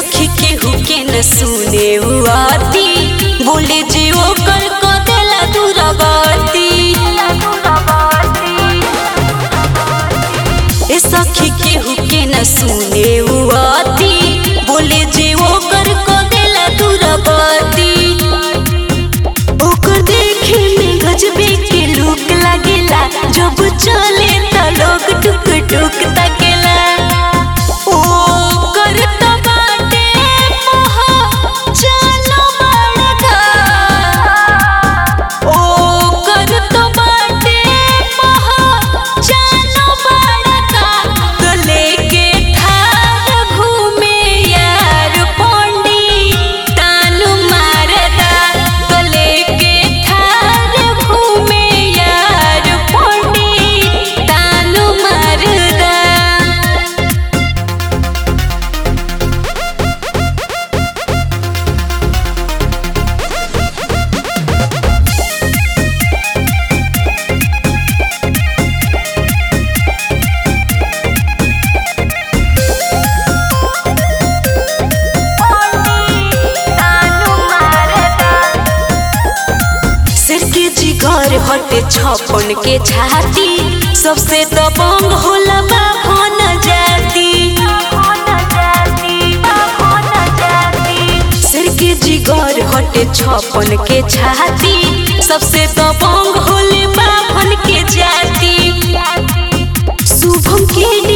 सखी केहू के न सुने आती बोले जे ओकर को देला दूरगती ए सखी केहू के न सुने आती बोले जे ओकर को देला दूरगती ओकर देखे में गजबे के लुक लागेला जब चले त लोग टुक टुक तकेला ओकर त बाटे मोह चलो बड़का ओकर त बाटे मोह चलो बड़का तो लेके ठार घूमे यार पोंडी तानु मारदा तो लेके ठार घूमे यार पोंडी तानु मारदा सिर के जिगर हटे छपन के छाती सबसे दबंग होला बाभन जाती सिर के जिगर हटे छपन के छाती सबसे दबंग होले बाभन के जाती शुभम के